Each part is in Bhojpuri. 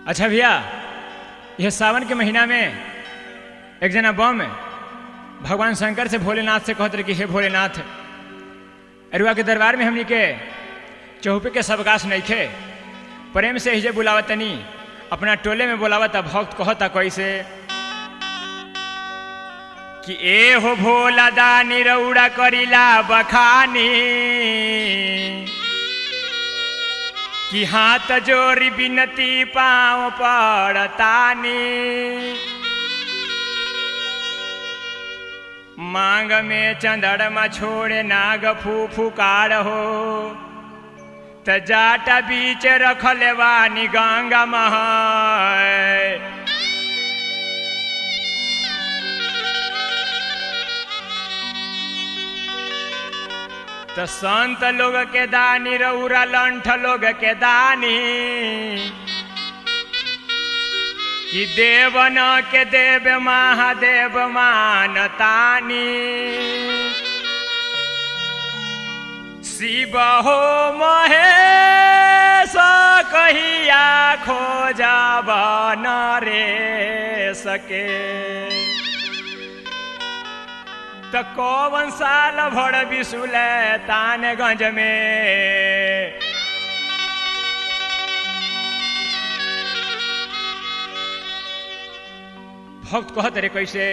अच्छा भैया यह सावन के महीना में एक जना बम भगवान शंकर से भोलेनाथ से कहते रहे कि हे भोलेनाथ अरुआ के दरबार में हमनी के चौपे के सबकाश नइखे प्रेम से हिजे बुलावतनी अपना टोले में बुलावता भक्त कहता कैसे कि ए हो भोला दानी रौड़ा करिला बखानी कि हाथ जोरी बिनती पाँव पड़तानी मांग में चंदड़मा छोड़े नाग फू फुकार हो त जाटा बीच रखले वानी गंगा मह तो संत लोग के दानी रौरा लंठ लोग के दानी कि देवन के देव महादेव मानतानी शिव हो महेश कहिया खोजब न रे सके त कौन साल भर बिसुल तानगंज में भक्त कहत रे कैसे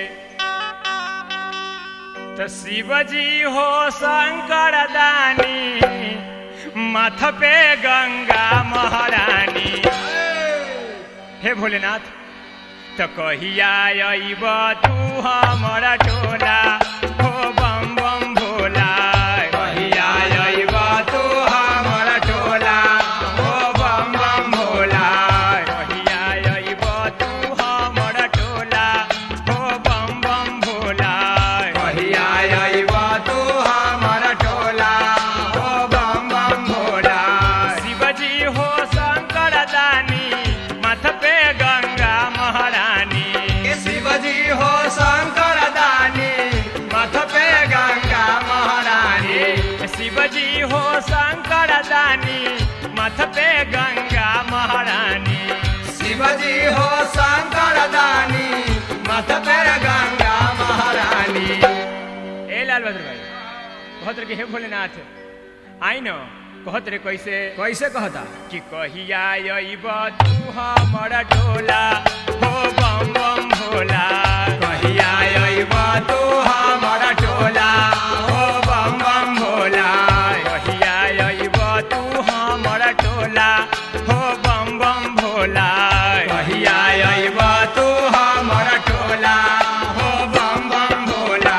त शिवजी हो शंकर दानी माथ पे गंगा महारानी हे भोलेनाथ त कहिया अइब तू हमर टोला हो बम बम भोला कहिया अइब तू हमर टोला हो बम बम भोला कहिया अइब तू हमर टोला हो बम बम भोला कहिया अइब तू हमर टोला हो बम बम भोला शिवजी हो शंकर दानी माथ पे गंगा महारानी शिवजी हो शंकर दानी माथ पे गंगा महारानी शिवजी हो शंकर दानी माथ पे गंगा महारानी शिवजी हो शंकर दानी मथ पे गंगा महारानी ए लाल बहादुर भाई कहत रे कि हे भोलेनाथ आई न कहत रे कैसे कैसे कहता कि कहिया अइब तू हमर टोला हो बम बम भोला कहिया अइब तू हमर टोला हो बम बम भोला कहिया अइब तू हमर टोला हो बम बम भोला कहिया अइब तू हमर टोला हो बम बम भोला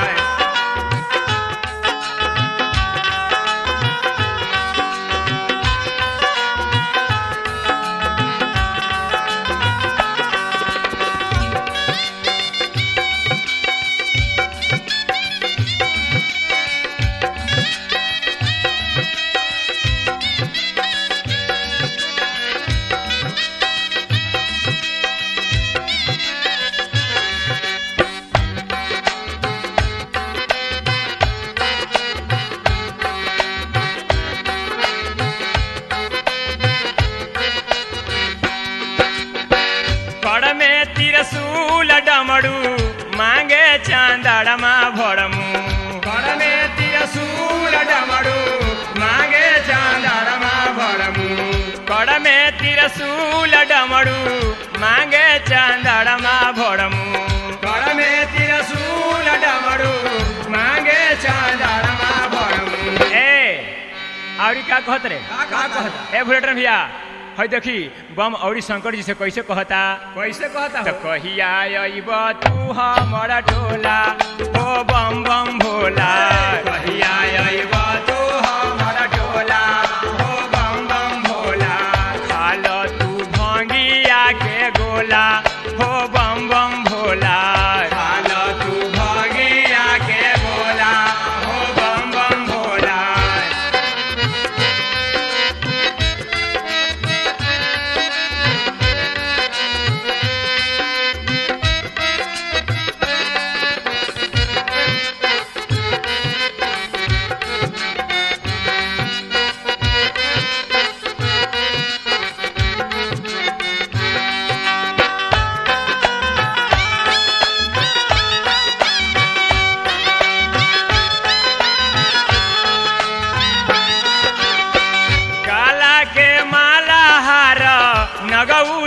कड़ में तिरसूल डमरू मांगे चांदड़मा भरमू कर में तिरसूल डमरू मांगे चांदरमा भरमू कड़ में तिरसूल डमरू मांगे चांदड़मा भरमू कर में तिरसूल डमरू मांगे चांदरमा भरमू ए और का कहत रे का का कहता ए भुलेटर भैया है देखी बम औरी शंकर जी से कैसे कहता कैसे कहता त हो कहिया अइब तू हमर टोला हो बम बम भोला कहिया अइब तू हमर टोला हो बम बम भोला खाल तू भंगिया के गोला हो बम बम भोला खाल तू भगिया के बोला हो बम बम भोला ए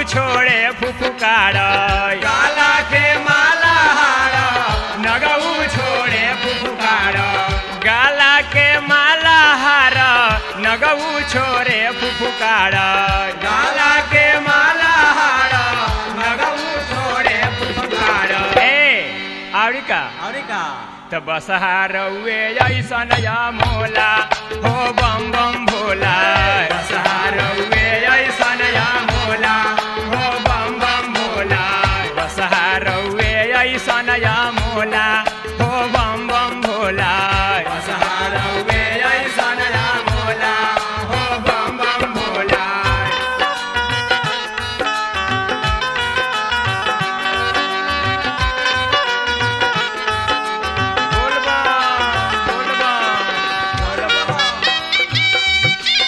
छोड़े फुफुकार गाला के माला हार नगऊ छोड़े फुफुकार गाला के माला हार नगऊ छोड़े फुफुकार गाला के माला हार नगऊ छोड़े फुफुकार ए आवड़ी का और का त बसहारौए ऐसन या मोला हो बम बम भोला बसहारौए ऐसन या मोला हो बम बम भोला बसहारौए ऐसन या मोला हो बम बम भोला बसहारौए ऐसन या मोला हो बम बम भोला बोल बम बोल बम बोल बम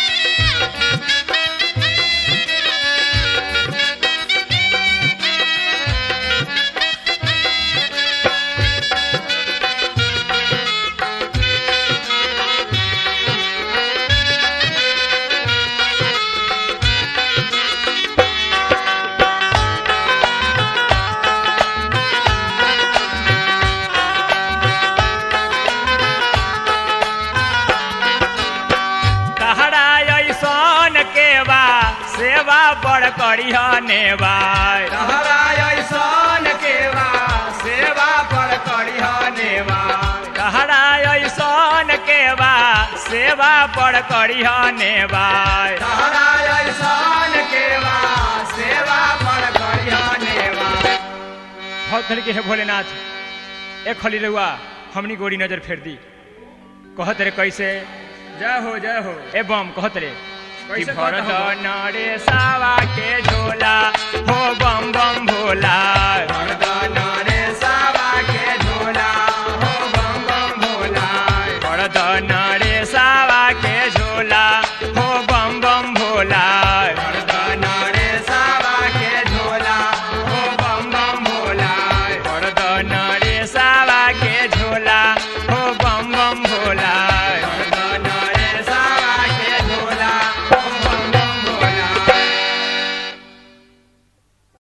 तहरा ऐसन के बा सेवा बड़ करिह नेबा तहरा ऐसन केवा सेवा पर करिह नेवा तहरा ऐसन के बा सेवा बड़ करिह नेबा तहरा ऐसन केवा सेवा पर करिह नेवा बहुत धड़ के है भोलेनाथ एक खली रहुआ हमनी गोरी नजर फेर दी कहत रे कैसे जय हो जय हो ए बम कहत रे कि कैसे कहत भरत हो बम? नरे सावा के झोला हो बम बम भोला वरदान रे सावा के झोला हो बम बम भोला भरत नरे सावा के झोला